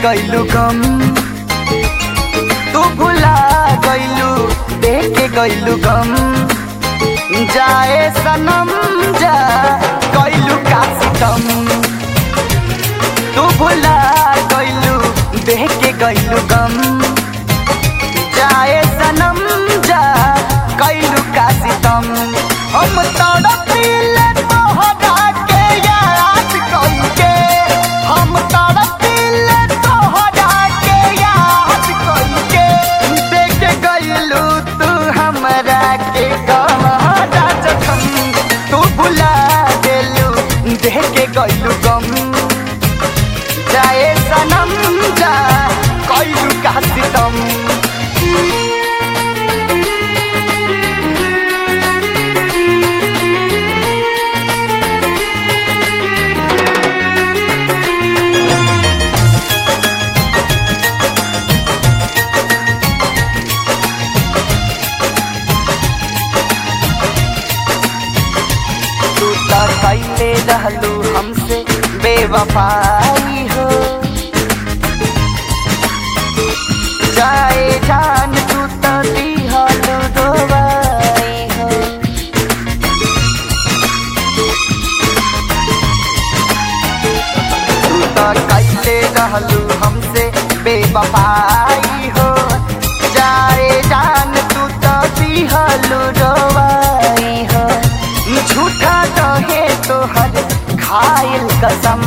गइलू गम तू भुला गइलू देख के गइलू गम जाए सनम जा गइलू का सितम तू भुला गइलू देख के गइलू गम जाए सनम जा गइलू का सितम हम तड़पिले तोहरा के याद कइके हम तड़पिले तोहरा के याद कइके देख गइलू तू हमरा के गहरा जखम तू भुला देलू देख के गइलू गम जाए सनम जा कइलू का सितम तू त कैले रहलू हमसे बेवफाई हो जाए जान तू त दिहलू दोबाई हो तू त कैले रहलू हमसे बेवफाई हो जाए जान तू त दिहलू दोबाई हो झूठा कहे तोहर खाइल कसम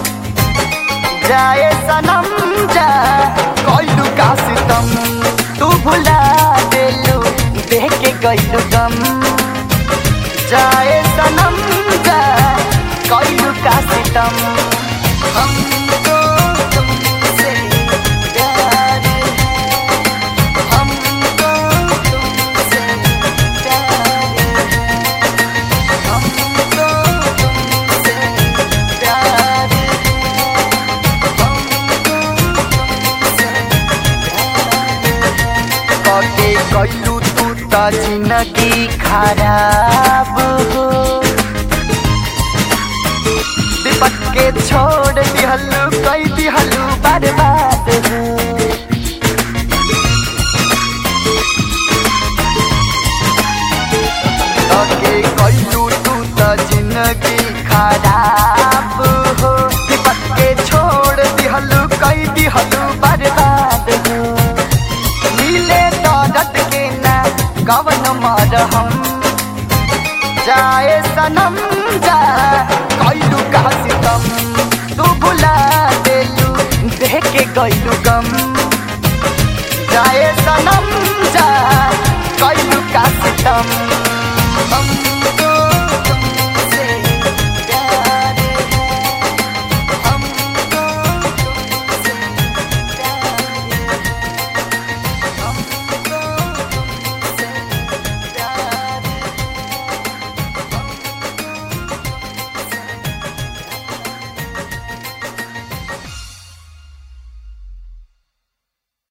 जाए सनम जा कइलू का सितम तू भुला देलू देख के गइलू गम जाए सनम जा कइलू का सितम हमको तुमसे प्यार है हमको तुमसे प्यार है हमको तुमसे प्यार है हमको तुमसे प्यार है कटे गइलू तू त जिंदगी खराब हो दीपक के छोड़ दिहलू कई दिहलू बर्बाद हो तके कइलू तू त जिंदगी खराब हो दीपक के छोड़ दिहलू कई दिहलू बर्बाद हो मिले दर्द के ना कवन मर हम जाए सनम जा कइलू का सितम तू भुला देलू देख के गइलू गम जाए सनम जा कइलू का सितम हम